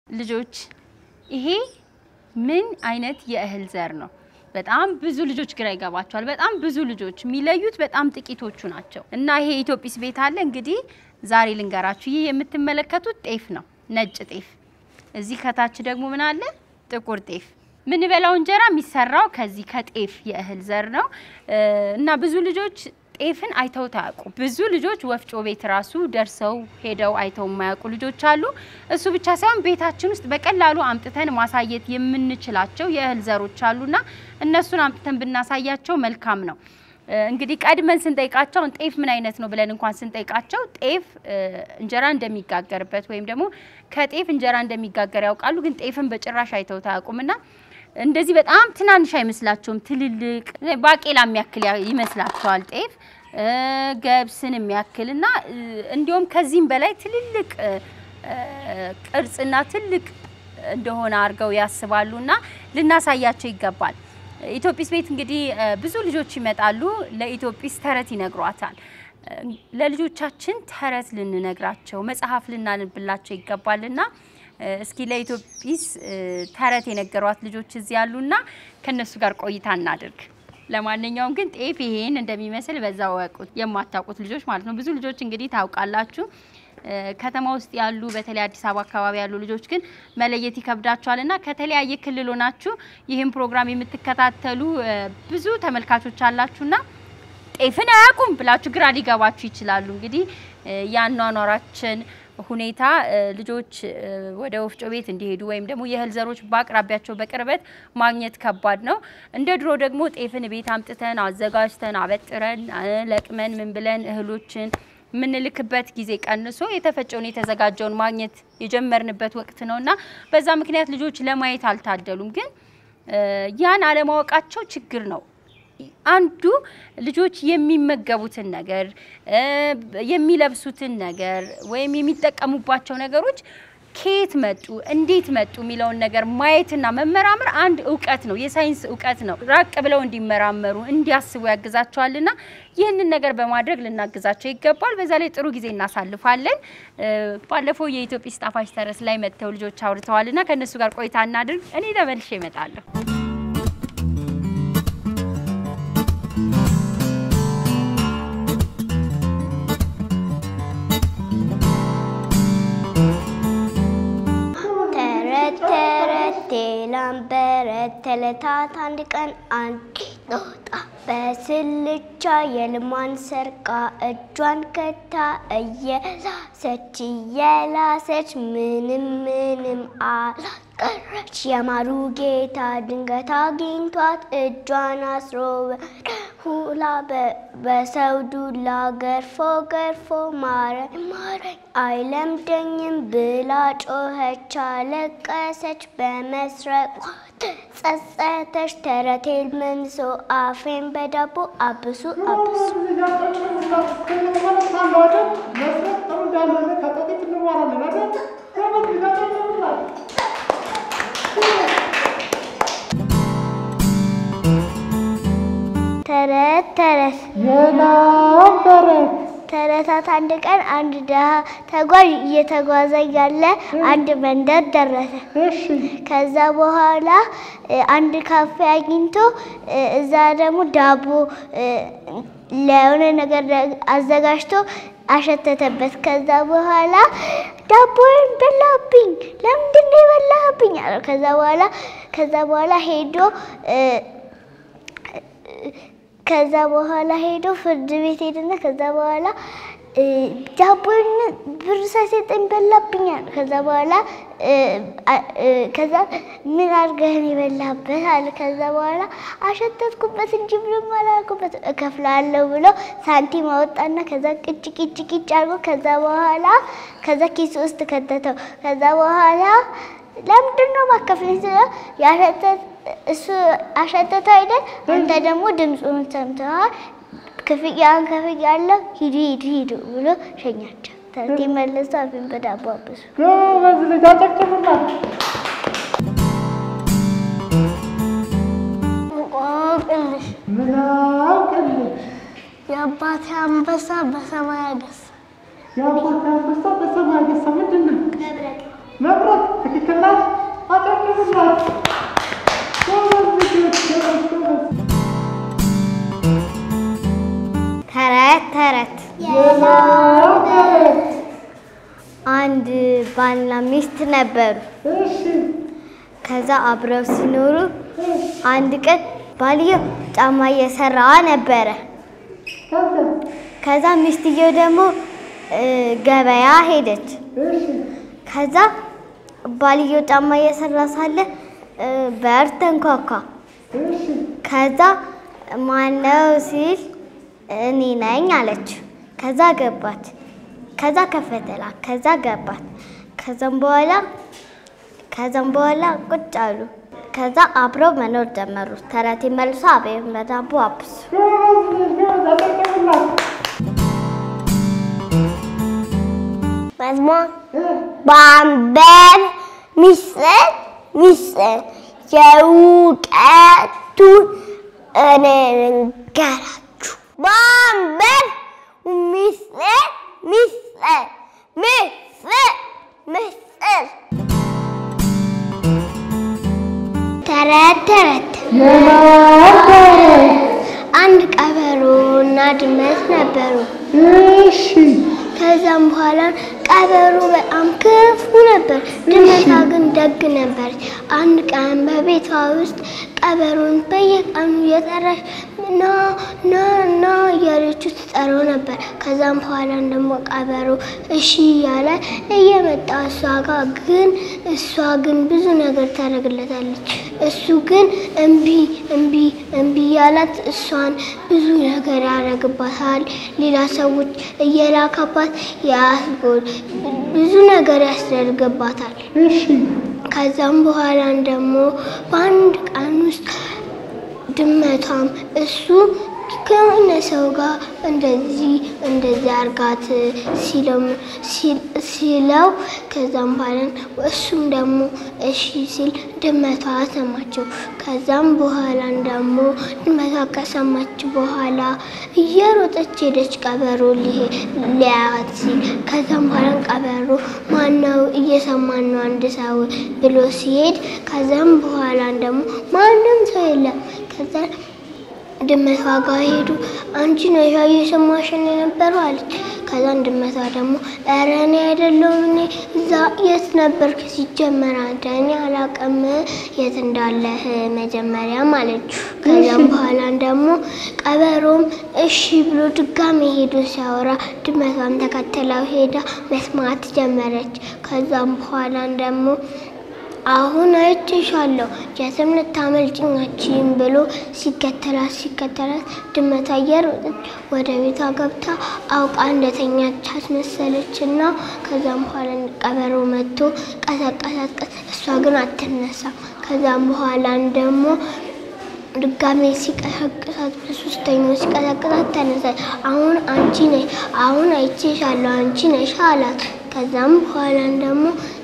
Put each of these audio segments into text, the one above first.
ልጆች ይሄ ምን አይነት የእህል ዘር ነው? በጣም ብዙ ልጆች ግራ ይገባቸዋል። በጣም ብዙ ልጆች የሚለዩት በጣም ጥቂቶቹ ናቸው። እና ይሄ ኢትዮጲስ ቤት አለ እንግዲህ ዛሬ ልንገራችሁ። ይህ የምትመለከቱት ጤፍ ነው፣ ነጭ ጤፍ። እዚህ ከታች ደግሞ ምን አለ? ጥቁር ጤፍ። ምንበላው እንጀራ የሚሰራው ከዚህ ከጤፍ የእህል ዘር ነው እና ብዙ ልጆች ጤፍን አይተውት አያውቁም። ብዙ ልጆች ወፍጮ ቤት ራሱ ደርሰው ሄደው አይተው የማያውቁ ልጆች አሉ። እሱ ብቻ ሳይሆን ቤታችን ውስጥ በቀላሉ አምጥተን ማሳየት የምንችላቸው የእህል ዘሮች አሉና እነሱን አምጥተን ብናሳያቸው መልካም ነው። እንግዲህ ቀድመን ስንጠይቃቸው ጤፍ ምን አይነት ነው ብለን እንኳን ስንጠይቃቸው ጤፍ እንጀራ እንደሚጋገርበት ወይም ደግሞ ከጤፍ እንጀራ እንደሚጋገር ያውቃሉ። ግን ጤፍን በጭራሽ አይተውት አያውቁምና እንደዚህ በጣም ትናንሽ አይመስላቸውም። ትልልቅ ባቄላ የሚያክል ይመስላቸዋል ጤፍ ገብስን የሚያክል እና እንዲሁም ከዚህም በላይ ትልልቅ ቅርጽና ትልቅ እንደሆነ አድርገው ያስባሉ እና ልናሳያቸው ይገባል። ኢትዮጲስ ቤት እንግዲህ ብዙ ልጆች ይመጣሉ። ለኢትዮጲስ ተረት ይነግሯታል። ለልጆቻችን ተረት ልንነግራቸው መጽሐፍ ልናንብላቸው ይገባልና እስኪ ለኢትዮጲስ ተረት የነገሯት ልጆች እዚህ ያሉና ከነሱ ጋር ቆይታ እናድርግ። ለማንኛውም ግን ጤፍ ይሄን እንደሚመስል በዛ ወቁት የማታውቁት ልጆች ማለት ነው። ብዙ ልጆች እንግዲህ ታውቃላችሁ። ከተማ ውስጥ ያሉ በተለይ አዲስ አበባ አካባቢ ያሉ ልጆች ግን መለየት ይከብዳቸዋል እና ከተለያየ ክልል ሆናችሁ ይህን ፕሮግራም የምትከታተሉ ብዙ ተመልካቾች አላችሁና ጤፍን አያውቁም ብላችሁ ግራ ሊገባችሁ ይችላሉ። እንግዲህ የአኗኗራችን ሁኔታ ልጆች ወደ ወፍጮ ቤት እንዲሄዱ ወይም ደግሞ የእህል ዘሮች በአቅራቢያቸው በቅርበት ማግኘት ከባድ ነው። እንደ ድሮ ደግሞ ጤፍን ቤት አምጥተን አዘጋጅተን አበጥረን ለቅመን ምን ብለን እህሎችን የምንልክበት ጊዜ ቀንሶ የተፈጨውን የተዘጋጀውን ማግኘት የጀመርንበት ወቅት ነው እና በዛ ምክንያት ልጆች ለማየት አልታደሉም። ግን ያን አለማወቃቸው ችግር ነው። አንዱ ልጆች የሚመገቡትን ነገር የሚለብሱትን ነገር ወይም የሚጠቀሙባቸው ነገሮች ከየት መጡ፣ እንዴት መጡ የሚለውን ነገር ማየትና መመራመር አንድ እውቀት ነው፣ የሳይንስ እውቀት ነው። ራቅ ብለው እንዲመራመሩ እንዲያስቡ ያግዛቸዋልና ይህንን ነገር በማድረግ ልናግዛቸው ይገባል። በዛ ላይ ጥሩ ጊዜ እናሳልፋለን። ባለፈው የኢትዮጲስ ጣፋጭ ተረት ላይ መጥተው ልጆች አውርተዋልና ከእነሱ ጋር ቆይታ እናድርግ። እኔ ተመልሼ እመጣለሁ። ላምበረት ተለታት አንድ ቀን አንድ ጦጣ በስልቻ የልሟን ሰርቃ እጇን ከታ እየላሰች እየላሰች ምንም ምንም አላስቀረች። የማሩ ጌታ ድንገት አግኝቷት እጇን አስሮ ሁላ በሰው ዱላ ገርፎ ገርፎ ማረኝ ማረኝ አይለምደኝም ብላ ጮኸች፣ አለቀሰች በመስረቋ ጸጸተች። ተረቴን መንሶ አፌን በዳቦ አብሱ አብሱ ተረት ተረት ተረታት አንድ ቀን አንድ ድሀ ተጓዥ እየተጓዘ ያለ አንድ መንደር ደረሰ። ከዛ በኋላ አንድ ካፌ አግኝቶ እዛ ደግሞ ዳቦ ለሆነ ነገር አዘጋጅቶ አሸተተበት። ከዛ በኋላ ዳቦን በላብኝ፣ ለምንድን ነው የበላህብኝ አለው። ከዛ በኋላ ከዛ በኋላ ሄዶ ከዛ በኋላ ሄዶ ፍርድ ቤት ሄደና ከዛ በኋላ ዳቦን ብር ሳይሰጠኝ በላብኛል። ከዛ በኋላ ከዛ ምን አድርገህን የበላበት አለ። ከዛ በኋላ አሸተትኩበት እንጂ ምንም አላልኩበት እከፍላለሁ ብሎ ሳንቲም አወጣና ከዛ ቅጭ ቅጭ ቅጭ አድርጎ ከዛ በኋላ ከዛ ኪስ ውስጥ ከተተው። ከዛ በኋላ ለምንድን ነው ማከፍለኝ ስለ ያሸተት እሱ አሸተተው አይደል? አንተ ደግሞ ድምፁን ሰምተዋል። ክፍያን ከፍያለሁ፣ ሂዱ ሂዱ ሂዱ ብሎ ሸኛቸው። ተርቲ መለሱ። አፌን በዳቦ አበሱ። ጎበዝ ልጅ አጨብጭቡላት። እንቆቅልሽ ምን አውቅልሽ የአባቴ አንበሳ በሰማይ አገሳ የአባት አንበሳ በሰማይ ገሳ ምንድን ነው? መብረቅ። ትክክል ሚስት ነበሩ። እሺ ከዛ አብረው ሲኖሩ አንድ ቀን ባልየው ጫማ እየሰራ ነበረ። ከዛ ከዛ ሚስትየው ደግሞ እ፣ ገበያ ሄደች። እሺ ከዛ ባልየው ጫማ እየሰራ ሳለ እ፣ በር ተንኳኳ። እሺ ከዛ ማነው ሲል እኔ ነኝ አለች። ከዛ ገባች። ከዛ ከፈተላት። ከዛ ገባት። ከዛም በኋላ ከዛም በኋላ ቁጭ አሉ። ከዛ አብረው መኖር ጀመሩ። ተረቴ መልሶ አቤት በዳቦ አብሱ ጎበዝ ልጅ ጎበዝ አጨብጭቡላት። መዝሙር እ ባንበር ሚስጥር ሚስጥር የእውቀቱን እኔ ልንገራችሁ። ባንበር ሚስጥር ሚስጥር ሚስጥር ሚስጥር ተረት ተረት የነበረ አንድ ቀበሮ እና ድመት ነበሩ። እሺ ከዛም በኋላ ቀበሮ በጣም ክፉ ነበር፣ ድመቷ ግን ደግ ነበረች። አንድ ቀን በቤቷ ውስጥ ቀበሮን በየቀኑ እየጠራች ና ና ና እያለችው ትጠራው ነበር። ከዛም በኋላ ደግሞ ቀበሮ እሺ እያለ እየመጣ እሷ ጋር ግን እሷ ግን ብዙ ነገር ታደርግለታለች። እሱ ግን እምቢ እምቢ እምቢ እያላት እሷን ብዙ ነገር ያደርግባታል። ሌላ ሰዎች እየላከባት ያስጎል ብዙ ነገር ያስደርግባታል። እሺ ከዛም በኋላ ደግሞ በአንድ ቀን ውስጥ ድመቷም እሱ ከሆነ ሰው ጋር እንደዚህ እንደዚህ አርጋት ሲለው ሲለው ከዛም በኋላ እሱም ደግሞ እሺ ሲል ድመቷ ሰማችው። ከዛም በኋላ ደግሞ ድመቷ ከሰማች በኋላ እየሮጠች ሄደች ቀበሮ ሊሄ- ሊያያት ሲል ከዛም በኋላ ቀበሮ ማነው እየሰማን ነው አንድ ሰው ብሎ ሲሄድ ከዛም በኋላ ደግሞ ማንም ሰው የለም። ከዛ ድመቷ ጋር ሄዱ። አንቺ ነሽ እየሰማሽን የነበረው አለች። ከዛን ድመቷ ደግሞ ኧረ እኔ አይደለሁም እኔ እዛ የት ነበርክ ሲጀመር አንተ እኔ አላውቅም የት እንዳለህ መጀመሪያም አለችው። ከዛም በኋላ ደግሞ ቀበሮም እሺ ብሎ ድጋሜ ሄዶ ሲያወራ ድመቷም ተከትለው ሄዳ መስማት ጀመረች። ከዛም በኋላ ደግሞ አሁን አይቼሻለሁ የትም ልታመልጭኝ አትችይም ብሎ ሲከተላት ሲከተላት ድመቷ እየሮጠች ወደ ቤቷ ገብታ አውቃ እንደተኛች አስመሰለች እና ከዛም በኋላ ቀበሮ መጥቶ ቀሰቀሳት። ቀስ- እሷ ግን አትነሳም። ከዛም በኋላ ደግሞ ድጋሜ ሲቀሰቅሳት በሶስተኛው ሲቀሰቅሳት ተነሳች። አሁን አንቺ ነሽ፣ አሁን አይቼሻለሁ አንቺ ነሽ አላት። ከዛም በኋላ ደግሞ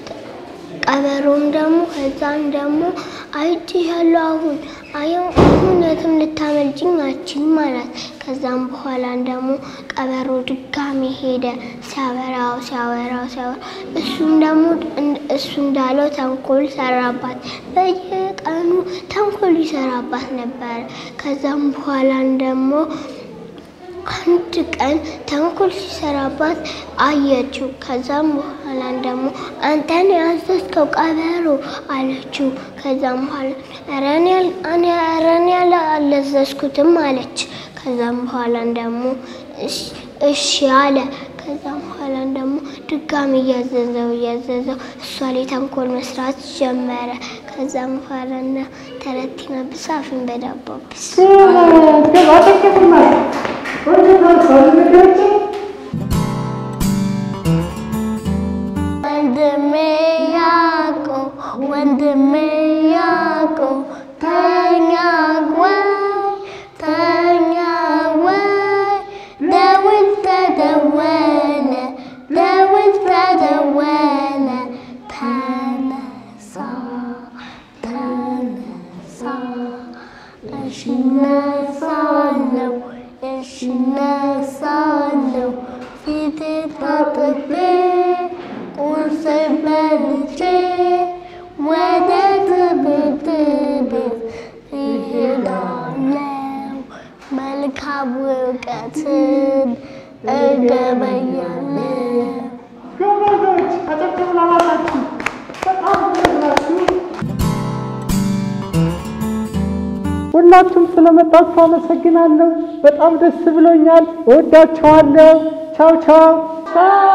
ቀበሮም ደግሞ ከዛም ደግሞ አይቼሻለሁ አሁን አየው አሁን የትም ልታመልጭኝ አትችይም አላት። ከዛም በኋላ ደግሞ ቀበሮ ድጋሚ ሄደ ሲያበራው ሲያወራው ሲያወራ እሱም ደግሞ እን- እሱ እንዳለው ተንኮል ሰራባት። በየቀኑ ተንኮል ይሰራባት ነበር። ከዛም በኋላ ደግሞ አንድ ቀን ተንኮል ሲሰራባት አየችው። ከዛም በኋላ ደግሞ አንተን ያዘዝከው ቀበሮ አለችው። ከዛም በኋላ ኧረ እኔ አል- እኔ ኧረ እኔ አላ- አላዘዝኩትም አለች። ከዛም በኋላ ደግሞ እሺ- እሺ አለ። ከዛም በኋላ ደግሞ ድጋሚ እያዘዘው እያዘዘው እሷ ላይ ተንኮል መስራት ጀመረ። ከዛም በኋላ እና ተረቲና ብሳፍን በዳቦ ብስ ጎበዝ ጎበዝ አጨብጭቡላት። ወንድሞች ወንድሞች ወንድሜ ያዕቆብ ወንድሜ ያዕቆብ ተኛ ወይ ተኛ ወይ ደውል ተደወለ ደውል ተደወለ ተነሳ ተነሳ እሺ እነሳለሁ እሺ እነሳለሁ ፊቴ ታጥቤ ቁርስ በልቼ ወደ ትምህርት ቤት እሄዳለሁ። መልካም እውቀትን እገበያለሁ። ጎበዞች አጨብጭቡ ለራሳችሁ። ሁላችሁም ስለመጣችሁ አመሰግናለሁ። በጣም ደስ ብሎኛል። እወዳችኋለሁ። ቻው ቻው።